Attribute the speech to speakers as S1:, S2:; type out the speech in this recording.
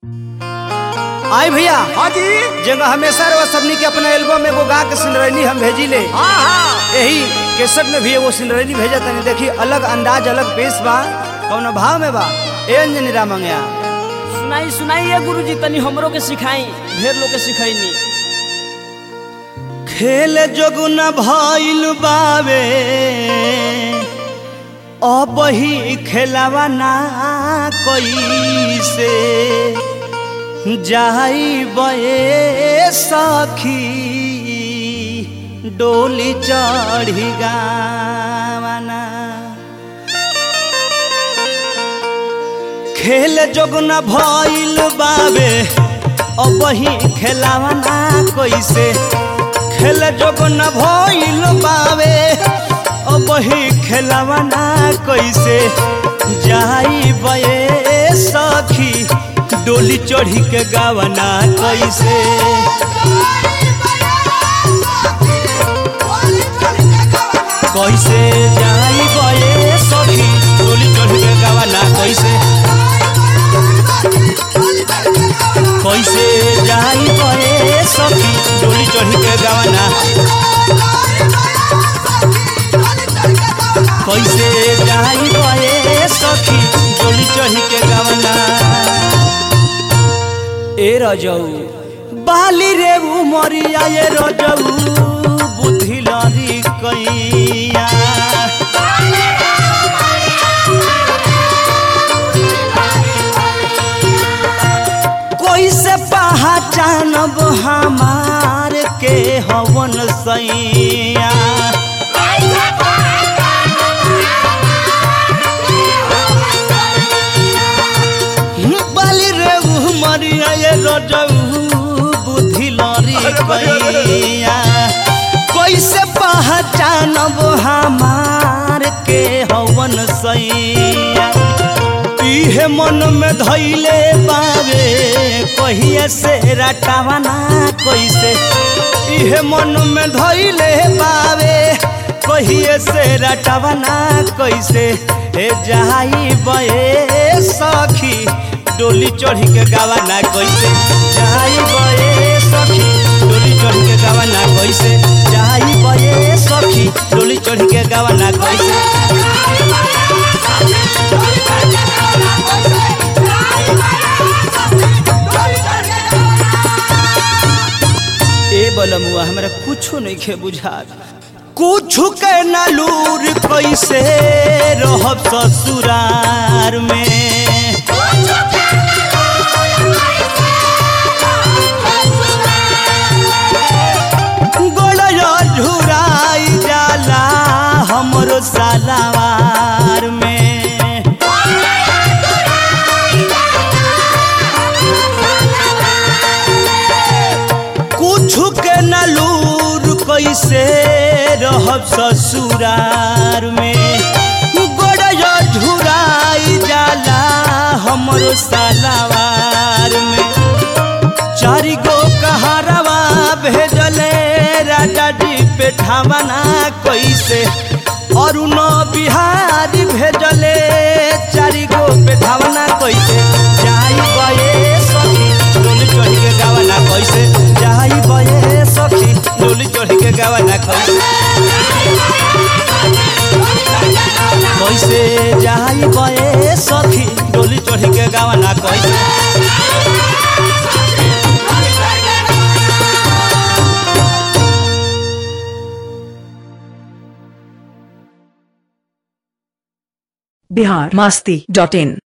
S1: आई भैया
S2: हाँ जी
S1: जगह हमेशा रहो सबनी के अपना एल्बम एगो गा के सिनरैनी हम भेजी ले
S2: हाँ हाँ
S1: यही केसट में भी एगो सिनरैनी भेजा तनी देखी अलग अंदाज अलग पेश बा कौन भाव में बा ए अंजनी रामंगया
S3: सुनाई सुनाई ये गुरुजी तनी हमरो के सिखाई ढेर लोग के सिखाईनी
S1: खेल जोगुन भइल बावे अब ही खेलावा ना कैसे जाई बये सखी डोली चढ़ी गावना खेल जोगुन भइल बावे अब ही खेलावना कैसे खेल जोगुन भइल बावे अब ही खेलावना कैसे जाई बये सखी डोली चढ़ी के गावना कैसे कैसे जाई बये सखी डोली चढ़ी के गावना कैसे कैसे जाई बये सखी डोली चढ़ी के गावना कैसे जाई बये सखी डोली चढ़ी के गावना ए रजऊ बाली रे उमरिया ये रजऊ बुद्धि लरी कैया कैसे पहचानब हमार के हवन सैया बाली रे उमरिया ये रजऊ बुद्धि लरी कैया कैसे पहचानब हमार के हवन सैया इहे मन में धैले बावे कहिए से रटावना कैसे इहे मन में धैले बावे कहिए से रटावना कैसे हे जाई बये सखी डोली चढ़ी के गावना कैसे जाई बये सखी डोली चढ़ी के गावना कैसे जाई बये सखी डोली चढ़ी के गावना कैसे ए बलमुआ हमरा कुछो नहीं खे बुझात कुछ के नलूर कैसे रहब ससुरार में गोलया झुराई जाला हमरो सालावार में कुछ के नलूर कैसे रहब ससुरार में गोड़या झुराई जाला हमरो सालावार में चारि गो कहारवा भेजले राजा जी पे ठावना कैसे अरुण बिहारी भेजले चारि गो पे ठावना कैसे जाई बये सखी डोली चढ़ी के गावना कैसे जाई बये सखी डोली चढ़ी के गावना कैसे कैसे जाई बये सखी डोली चढ़ी के गावना कैसे
S4: बिहार मास्ती डॉट इन